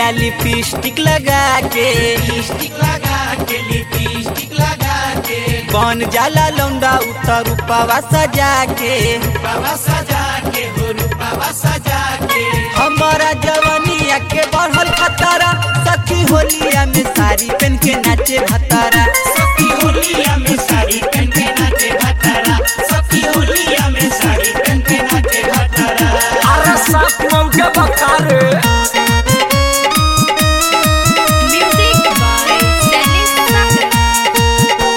आ लिपस्टिक लगा के लिपस्टिक लगा के लिपस्टिक लगा के बन जाला लौंडा उतर रूपावा सजा के बाबा सजा के हो रूपावा सजा के हमारा जवानिया के बढ़ल खतरा सखी होलिया में साड़ी पहन के नाचे भतारा सखी होलिया में साड़ी पहन के नाचे भतारा सखी होलिया में साड़ी पहन के नाचे भतारा अरे सात मौके बकारे Music by Dennis Sagar.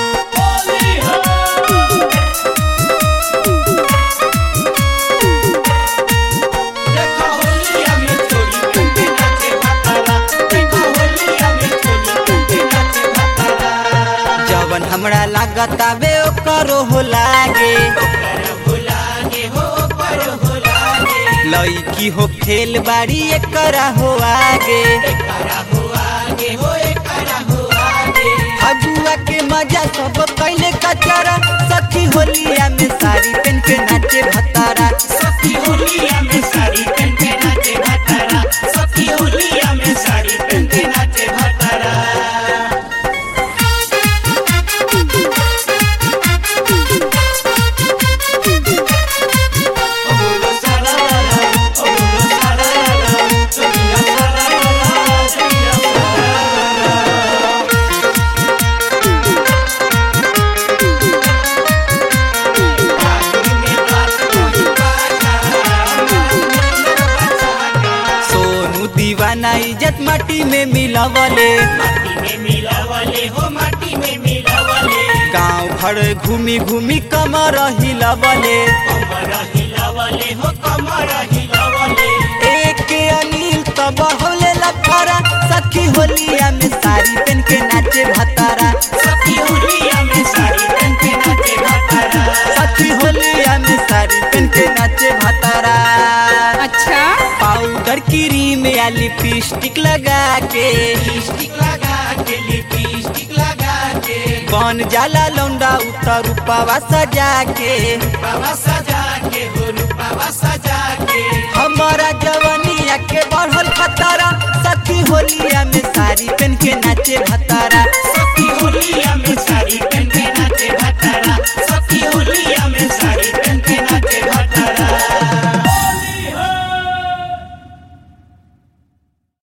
देखो होलिया में चोली पहन के नाचे भतारा देखो होलिया में चोली पहन के नाचे भतारा जवन हमरा लागत आवे ओकरो हो लागे कर हो लागे हो पर हो लागे लईकी हो खेल बाड़ी एकरा हो आगे एकरा हो आगे हो एकरा हो आगे फगुआ के मजा सब कैले कचरा सखी होलिया में साड़ी पहन के नाचे भतारा सखी होलिया में साड़ी पहन के नाचे भतारा सखी होलिया में साड़ी पहन के नाचे भतारा ओबुलो सारा रा ओबुलो सारा रा सोनिया सारा रा सोनिया सारा सोनू दीवाना इज्जत माटी में मिलवले गांव भर घूमी घूमी कमर हिलवले एक अनिल तो बहुले लफरा सखी होलिया में साड़ी पहन के नाचे भतारा सखी होलिया में साड़ी पहन के नाचे भतारा अच्छा पाउडर क्रीम या लिपस्टिक लगा के बन जाला लौंडा उतर रूपावा सजा के हमारा जवानिया के बढ़ल खतरा सखी होलिया में साड़ी पहन के नाचे भतारा